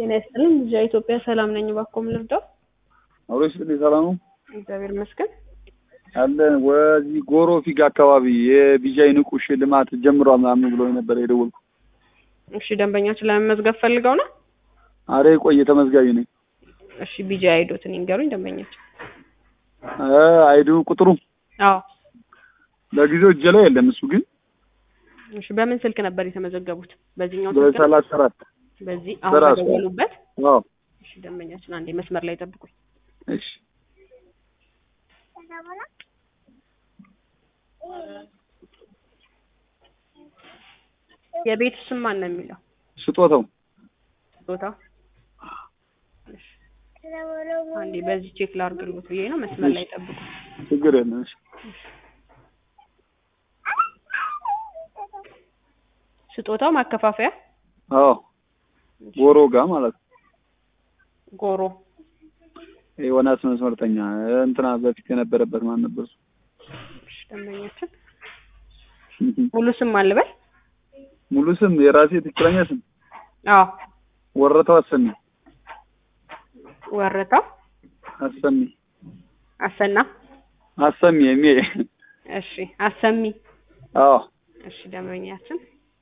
ጤና ይስጥልኝ። ልጅ ኢትዮጵያ ሰላም ነኝ። እባክዎ ምን ልርዳው? አብሮ ይስጥልኝ። ሰላም ነው እግዚአብሔር ይመስገን። አለን። ወዚህ ጎሮ ፊጋ አካባቢ የቢጃይ ንቁ ሽልማት ጀምሯል ምናምን ብሎ ነበር የደወልኩ። እሺ ደንበኛችን ለመመዝገብ ፈልገው ነው? አረ የቆየ ተመዝጋቢ ነኝ። እሺ ቢጃ አይዶትን ይንገሩኝ ደንበኛችን። እ አይዱ ቁጥሩ አዎ ለጊዜው እጄ ላይ የለም። እሱ ግን እሺ በምን ስልክ ነበር የተመዘገቡት? በዚህኛው ስልክ ነው? በሰላሳ አራት በዚህ አሁን በራሱ። በደወሉበት? አዎ እሺ ደንበኛችን አንዴ መስመር ላይ ጠብቁኝ። እሺ የቤቱ ስም ማን ነው የሚለው? ስጦታው ቦታው እሺ አንዴ በዚህ ቼክ ላድርግልዎት ብዬ ነው። መስመር ላይ ጠብቁ። ችግር የለም። እሺ ስጦታው ማከፋፈያ አዎ ጎሮ ጋ ማለት ነው። ጎሮ ዮናስ መስመርተኛ እንትና በፊት የነበረበት ማን ነበር እሱ? እሺ ደንበኛችን ሙሉ ስም ማን ልበል? ሙሉ ስም የራሴ ትክክለኛ ስም አዎ ወረታው አሰሚ ወረታው አሰሚ አሰና አሰሚ የሚ እሺ አሰሚ አዎ እሺ ደንበኛችን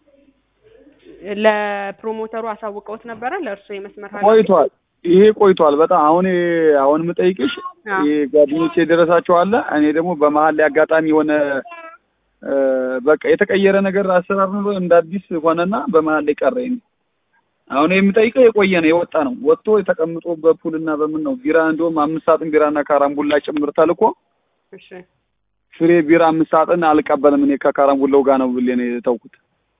ለፕሮሞተሩ አሳውቀውት ነበረ ለእርሶ የመስመር ኃላፊ? ቆይቷል። ይሄ ቆይቷል በጣም አሁን አሁን የምጠይቅሽ አዎ። ይሄ ጓደኞቼ የደረሳቸው አለ። እኔ ደግሞ በመሀል ላይ አጋጣሚ የሆነ እ በቃ የተቀየረ ነገር አሰራር ነው እንደ አዲስ ሆነና በመሀል ላይ ቀረ። ይሄ አሁን የምጠይቀው የቆየ ነው የወጣ ነው ወጥቶ የተቀምጦ በፑል እና በምን ነው ቢራ እንደውም አምስት ሳጥን ቢራና ካራምቡላ ጭምር ተልኮ እሺ ፍሬ ቢራ አምስት ሳጥን አልቀበልም እኔ ከካራምቡላው ጋር ነው ብሌ ነው የተውኩት።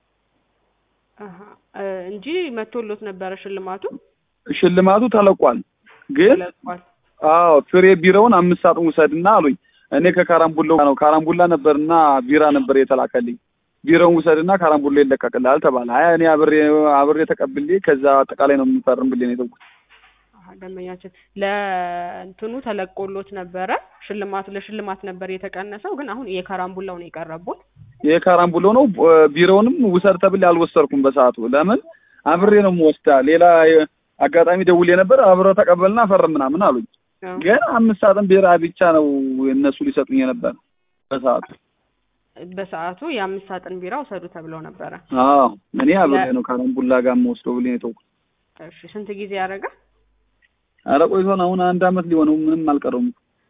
አሀ እ እንጂ መቶሎት ነበረ ሽልማቱ ሽልማቱ ተለቋል ግን ተለቋል። አዎ ፍሬ ቢራውን አምስት ሳጥን ውሰድና አሉኝ። እኔ ከካራምቡላው ነው ካራምቡላ ነበርና ቢራ ነበር የተላከልኝ። ቢራውን ውሰድና ካራምቡላ ይለቀቅልሃል ተባለ። አይ እኔ አብሬ አብሬ ተቀብሌ ከዛ አጠቃላይ ነው የምፈርም ብሌ ነው የተውኩት። አሀ ደንበኛችን ለእንትኑ ተለቆሎት ነበረ ሽልማቱ ለሽልማት ነበር የተቀነሰው፣ ግን አሁን የካራምቡላው ነው የቀረቡት። የካራምቡላው ነው እ ቢራውንም ውሰድ ተብሌ አልወሰድኩም በሰዓቱ። ለምን አብሬ ነው የምወስዳ። ሌላ የ- አጋጣሚ ደውሌ ነበር አብረው ተቀበልና ፈርም ምናምን አሉኝ። አዎ። ግን አምስት ሳጥን ቢራ ብቻ ነው እነሱ ሊሰጡኝ የነበር በሰዓቱ። በሰዓቱ የአምስት ሳጥን ቢራ ውሰዱ ተብለው ነበረ። አዎ እኔ አብሬ ለ- ነው ካራምቡላ ጋር የምወስደው ብሌ ነው የተውኩት። እሺ ስንት ጊዜ ያደረገ? ኧረ ቆይቶን አሁን አንድ አመት ሊሆነው ምንም አልቀረውም።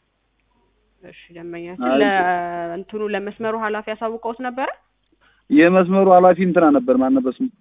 እሺ ደንበኛችን አይ- ለእንትኑ ለመስመሩ ኃላፊ ያሳውቀውት ነበረ? የመስመሩ ኃላፊ እንትና ነበር ማን ነበር ስሙ?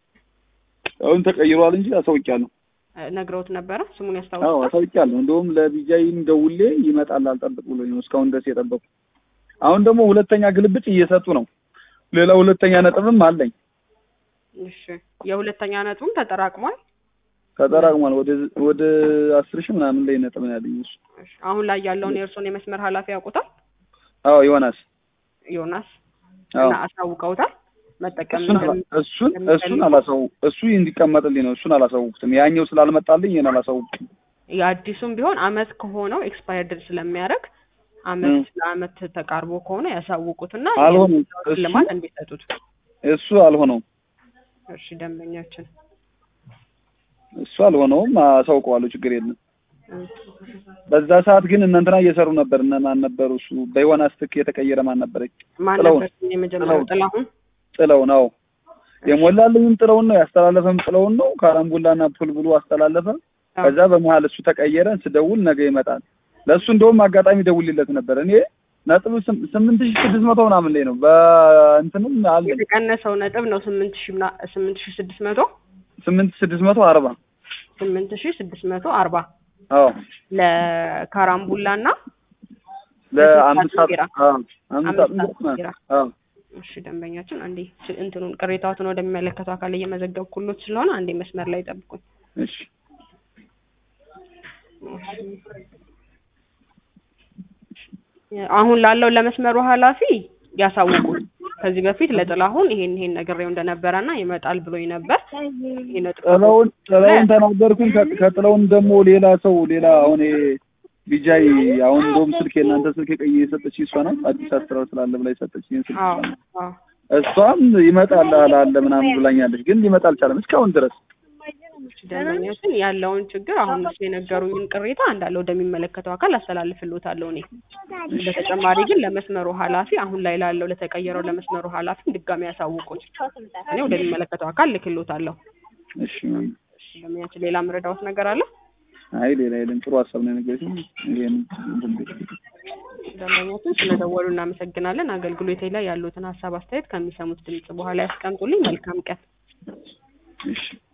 አሁን ተቀይሯል እንጂ አሳውቂያለሁ። እ ነግረውት ነበረ? ስሙን አዎ ያስታውሳል? አሳውቂያለሁ። እንደውም ለቢጃይም ደውሌ ይመጣል አልጠብቅ ብሎኝ ነው እስካሁን ድረስ የጠበቁ። አሁን ደግሞ ሁለተኛ ግልብጭ እየሰጡ ነው። ሌላ ሁለተኛ ነጥብም አለኝ እሺ የሁለተኛ ነጥቡም ተጠራቅሟል። ተጠራቅሟል። ወደ ወደ አስር ሺህ ምናምን ላይ ነጥብ ነው ያለኝ እሱ። እሺ አሁን ላይ ያለውን የእርሶን የመስመር ኃላፊ ያውቁታል? አዎ ዮናስ ዮናስ አዎ እና አሳውቀውታል? መጠቀም እሱን አላ- እንደሚ- እሱን እሱን እንደሚፈልጉ? አላሳው እሱ እንዲቀመጥልኝ ነው። እሱን አላሳውኩትም። ያኛው ስላልመጣልኝ ይሄን አላሳውኩትም። የአዲሱም ቢሆን አመት ከሆነው ኤክስፓየርድ ስለሚያደርግ አመት እ። ለአመት ተቃርቦ ከሆነ ያሳውቁትና አልሆነም። የሚሰጠውን ሽልማት እሱ- እንዲሰጡት። እሱ አልሆነውም። እሺ ደንበኛችን እሱ አልሆነውም። አሳውቀዋለሁ። ችግር የለም። እ፣ በዛ ሰዓት ግን እነ እንትና እየሰሩ ነበር። እነ ማን ነበሩ? እሱ በዮናስ ትክ የተቀየረ ማን ነበረች? ማን ጥላሁን። ነበር የመጀመሪያው? ጥላሁን። ጥላሁን ጥለው ነው የሞላልኝም ጥለውን ነው ያስተላለፈም ጥለውን ነው። ካራምቡላና ፑል ብሎ አስተላለፈ። አዎ። ከዛ በመሀል እሱ ተቀየረ። ስደውል ነገ ይመጣል። ለእሱ እንደውም አጋጣሚ ደውልለት ነበር። እኔ ነጥብ ስም- ስምንት ሺህ ስድስት መቶ ምናምን ላይ ነው በእንትንም አለ የተቀነሰው ነጥብ ነው ስምንት ሺህ ምና- ስምንት ሺህ ስድስት መቶ ስምንት ስድስት መቶ አርባ ስምንት ሺህ ስድስት መቶ አርባ አዎ ለካራምቡላ እና ለአምስት ሰዓት ቢራ። አዎ አምስት አምስት ሰዓት ሰዓት ቢራ። አዎ እሺ ደንበኛችን አንዴ ስ- እንትኑን ቅሬታዎትን ወደሚመለከተው አካል እየመዘገብኩሎት ስለሆነ አንዴ መስመር ላይ ጠብቁኝ። እሺ አሁን ላለው ለመስመሩ ኃላፊ ያሳውቁት። ከዚህ በፊት ለጥላሁን ይሄን ይሄን ነግሬው እንደነበረና ይመጣል ብሎኝ ነበር። ይሄ ነጥብ ጥለውን ጥለውን ተናገርኩኝ። ከ- ከጥለውን ደግሞ ሌላ ሰው ሌላ አሁን ይሄ ቢጃይ አሁን እንደውም ስልክ የእናንተ ስልክ ቀይ የሰጠች እሷ ናት። አዲስ አስራ ስላለ ብላ የሰጠች ስልክ አዎ እሷ ናት። አዎ እሷም ይመጣል አለ ምናምን ብላኛለች፣ ግን ሊመጣ አልቻለም እስካሁን ድረስ። ደንበኛችን ያለውን ችግር አሁን እሱ የነገሩኝን ቅሬታ እንዳለ ወደሚመለከተው አካል አስተላልፍልዎታለሁ እኔ። በተጨማሪ ግን ለመስመሩ ኃላፊ አሁን ላይ ላለው ለተቀየረው ለመስመሩ ኃላፊ ድጋሚ ያሳውቁት። እኔ ወደሚመለከተው አካል ልክልዎታለሁ። እሺ ማም እሺ፣ ደንበኛችን ሌላ ምረዳዎት ነገር አለ? አይ ሌላ የለም። ጥሩ ሀሳብ ነው የነገረችኝ። ይሄን እንትን ብዬ ደንበኛችን ስለደወሉ እናመሰግናለን። አገልግሎቴ ላይ ያሉትን ሀሳብ አስተያየት ከሚሰሙት ድምጽ በኋላ ያስቀምጡልኝ። መልካም ቀን። እሺ